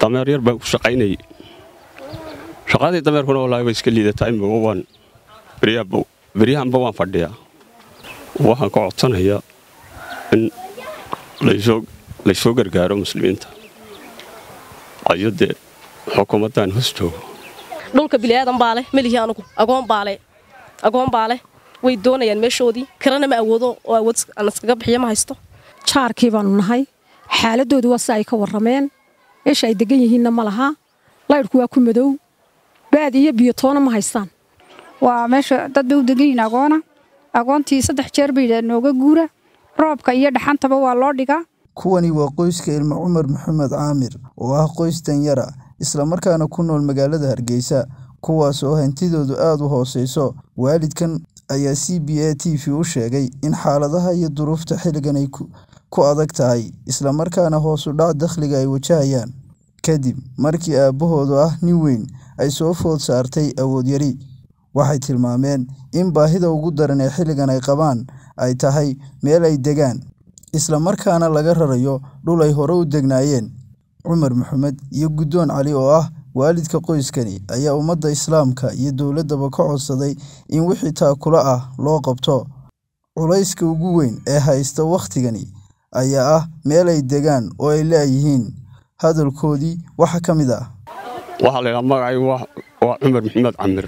dameer yar baan ku shaqaynayay shaqadii dameerkuna wallaahi way iska liidataa imika waan beryahanba waan fadhiyaa waxaan ka codsanayaa in laysoo gargaaro muslimiinta ayo dee xukuumaddan hoos joogo dhulka biliaadan baa leh melihi anugu agoon baale agoon baa leh way doonayaan meeshoodii kirana ma awoodo oo awood aan iskaga bixiyo ma haysto jaarkii baanu nahay xaaladoodu waa si ay ka warrameen meesha ay degan yihiinna ma laha laydhku waa ku madow baad iyo biyo toona ma haystaan waa meesha dad bay u degan yihiin agoona agoontii saddex jeer bay nooga guura roobka iyo dhaxantaba waa loo dhigaa kuwani waa qoyska ilmo cumar maxamed caamir oo ah qoys danyara islamarkaana ku nool magaalada hargeysa kuwaas oo hantidoodu aada u hooseyso waalidkan ayaa c b a t v u sheegay in xaaladaha iyo duruufta xilligan ay ku adag tahay islamarkaana hoos u dhac dakhliga ay wajahayaan kadib markii aabbahoodu ah nin weyn ay soo food saartay awood yari waxay tilmaameen in baahida ugu daran ee xilligan ay qabaan ay tahay meel ay degaan islamarkaana laga rarayo dhul ay hore u degnaayeen cumar maxamed iyo guddoon cali oo ah waalidka qoyskani ayaa ummadda islaamka iyo dowladdaba ka codsaday in wixii taakula ah loo qabto culayska ugu weyn ee haysta wakhtigani ayaa ah meel ay degaan oo ay laayihiin hadalkoodii waxaa ka mid ah waxaa la ydhaha magacaygu waa cumar maxamed camir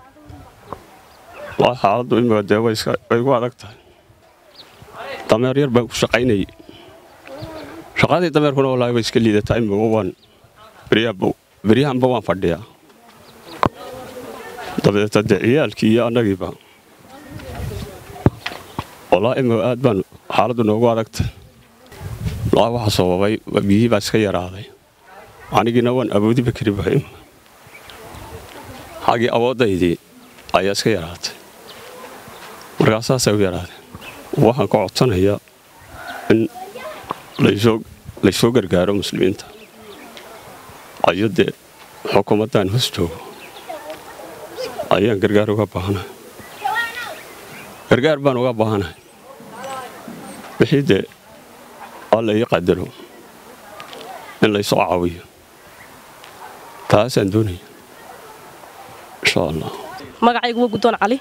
xaaladdu imika dee way igu adag tahay dameer yar baan ku shaqaynayay shaqadii dameerkuna wallaahi way iska liidataa imika waan beryahanba waan fadhiyaa dabeeta dee ciyaalkii iyo annagiiba wallaahi imika aad baan xaaladdu noogu adagtahay wallaahi waxaa sababay biyihii baa iska yaraaday anigiina waan awoodiba kari bahay xaggii awooddaydii ayaa iska yaraatay markaa saasay u yaraadeen waxaan ka codsanayaa in laysoo gargaaro muslimiinta ayo dee xukuumaddan hoos joogo ayaan gargaar uga baahanahay gargaar baan uga baahanahay wixii dee alla ii qadaro in laysoo caawiyo taasaan doonaya insha allah magacaygu waa guddoon cali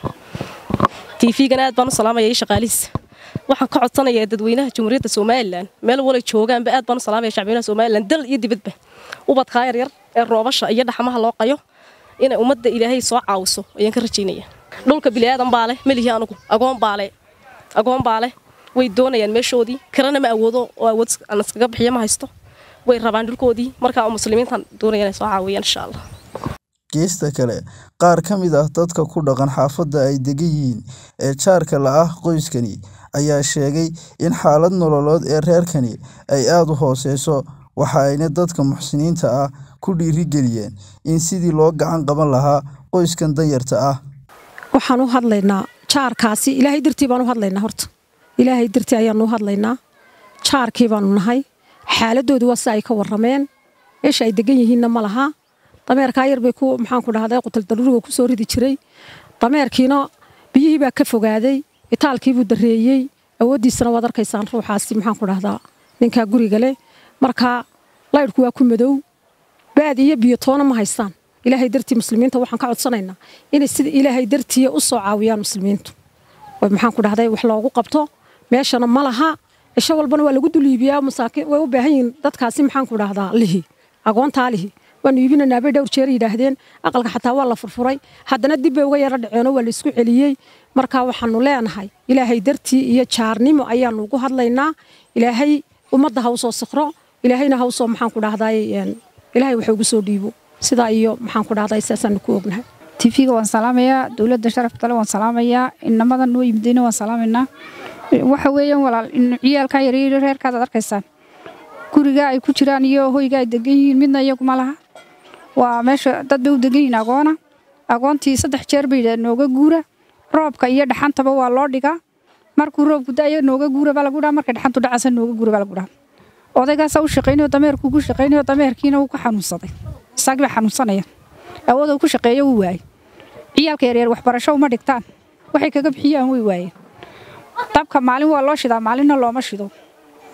tiifigana aad baan u salaamaya io shaqaalihiisa waxaan ka codsanayaa dadweynaha jamhuuriyadda somalilan meel walay joogaanba aad baan u salaamaya shacbiyanaha somalilan dal iyo dibadba ubadkaa yaryar ee roobasha iyo dhaxmaha loo qayo inay ummadda ilaahay soo caawiso ayaan ka rajaynaya dhulka biliaadan baa leh melihi anugu agoon baale agoon baa leh way doonayaan meeshoodii kirana ma awoodo oo awood aan iskaga bixiyo ma haysto way rabaan dhulkoodii markaa muslimiintan doonaya inay soo caawiyaan insha allah geesta kale qaar ka mid ah dadka ku dhaqan xaafadda ay degan yihiin ee jaarka la ah qoyskani ayaa sheegay in xaalad nololood ee reerkani ay aada u hooseyso waxa ayna dadka muxsiniinta ah ku dhiirigeliyeen in sidii loo gacan qaban lahaa qoyskan danyarta ah waxaan u hadlaynaa jaarkaasi ilaahay dartii baan u hadlaynaa horta ilaahay dartii ayaanu u hadlaynaa jaarkii baanu nahay xaaladoodu waa si ay ka warrameen meesha ay degan yihiinna ma laha dameerkaa yar bay ku maxaanku dhahday qutaldaruuriga ku soo ridi jiray dameerkiina biyihii baa ka fogaaday itaalkiibuu dareeyey awooddiisana waad arkaysaan ruuxaasi maxaanku dhahdaa ninkaa guriga leh markaa laydhku waa ku madow baad iyo biyo toona ma haystaan ilaahay dartii muslimiinta waxaan ka codsanaynaa inay sida ilaahay dartiiya u soo caawiyaan muslimiintu maxaanku dhahday wax loogu qabto meeshana ma laha cisho walbana waa lagu duliibiyaa masaakiin way u baahan yihiin dadkaasi maxaanku dhahdaa lihi agoontaa lihi waanu iibinanaa bay dhowr jeer yidhaahdeen aqalka xataa waa la furfuray haddana dib bay uga yaro dhaceenoo waa la isku celiyey markaa waxaanu leenahay ilaahay dartii iyo jaarnimo ayaanu ugu hadlaynaa ilaahay ummadda ha u soo sikro ilaahayna ha u soo maxaanku dhahday ilaahay wax ugu soo dhiibo sidaa iyo maxaanku dhahday saasaanu ku ognahay tifiga waan salaamayaa dowladda sharaftale waan salaamayaa inamadan noo yimidayna waan salaamaynaa waxa weeyaan walaal ciyaalkaa yaryar reerkaad ad arkaysaan guriga ay ku jiraan iyo hoyga ay degan yihiin midna iyaguma laha waa meesha dad bay u degan yihiin agoona agoontii saddex jeer bay nooga guura roobka iyo dhaxantaba waa loo dhigaa markuu roobku da'ayo nooga guura baa lagu dhaha markay dhaxantu dhacaysa nooga guura baa lagu dhaha odaygaasa u shaqaynayo dameerkuu ku shaqaynayo dameerkiina wuu ka xanuunsaday isagii baa xanuunsanaya awooduu ku shaqeeyo wuu waayey ciyaalka yaryar waxbarasho uma dhigtaan waxay kaga bixiyaan way waayeen dabka maalin waa loo shidaa maalinna looma shido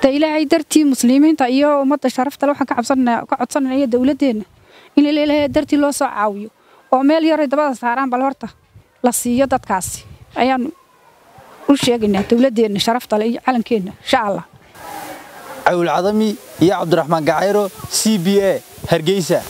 de ilaahay dartii muslimiinta iyo ummadda sharaftale waxaan ka cabsananaa ka codsananaya dowladdeenna in ilaahay dartii loo soo caawiyo oo meel yaray dabada saaraan bal horta la siiyo dadkaasi ayaan u sheegaynaa dowladdeenna sharaftale iyo calankeenna insha allah cawil cadami iyo cabdiraxmaan gacayro c b a hargeysa